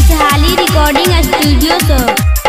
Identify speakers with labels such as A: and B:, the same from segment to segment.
A: खुशहाली recording studio से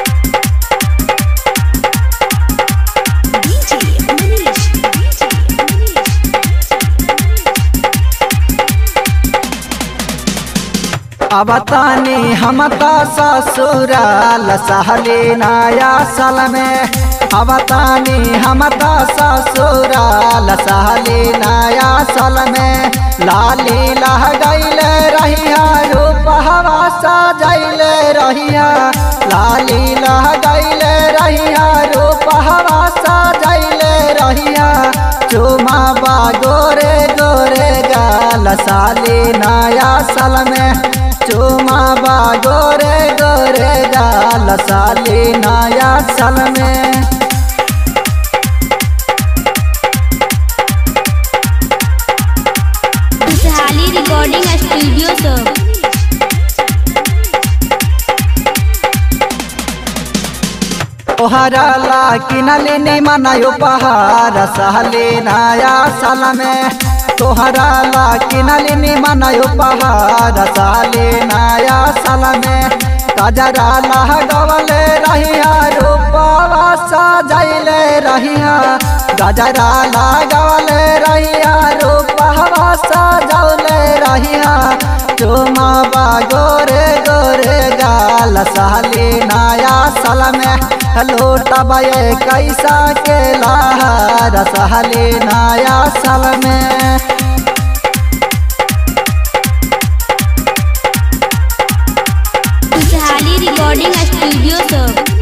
B: अब तानी हम तो ससुराल सहली नया साल में अब तानी हम तो ससुराल सहली नया साल में लाली लह गईले रहिया रूप हवा सजैले रहिया लाली लह गईले रहिया रूप हवा सजैले रहिया चुमा बा गोरे गोरे गाल साली नया साल में चुमा बा गोरे गोरे गाल साली नया साल में
A: खुशहाली रिकॉर्डिंग स्टूडियो से
B: तोहरा ला किनली निमन उपहार सहली नया साल में तोहरा ला किनली निमन उपहार सहली नया साल में कजरा लगवले रहिया रूपवा सजैले रहिया गजरा लगवले रहिया रूपवा सजौले रहिया चुमा बा गोरे गोरे गाल सहली नया साल में लूटबे कैसा के लहर सहली नया साल में
A: खुशहाली रिकॉर्डिंग स्टूडियो से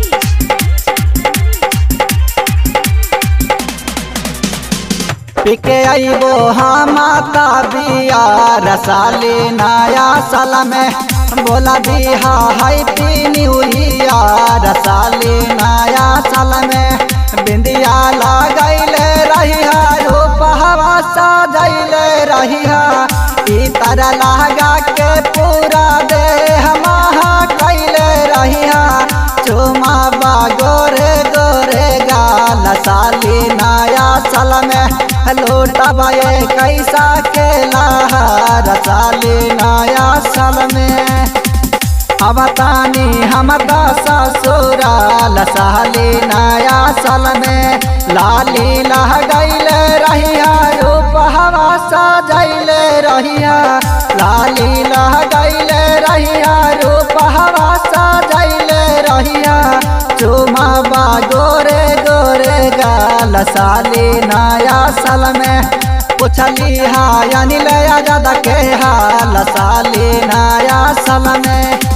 B: पिके आइबो हम माता बिया रसाली नया साल में बोला बिहा हैप्पी न्यू ईयर रसाली नया साल में बिंदिया लगैले रहिया रूप हवा सजैले रहिया ई तरह लगा के पूरा देह महा कैले रहिया चुमा बा गोरे गोरे गाल साली नया साल में लूटबे कैसा के लहर साली नया साल में अब तानी हम तो ससुराल साली नया साल में लाली लह गईले रहिया रूप हवा सजैले रहिया लाली लह गईले रहिया रूप हवा सजैले रहिया चुमा बा गोरे गोरे गाल साली नया साल में पुछली हा अनिल आजाद के हाल साली नया साल में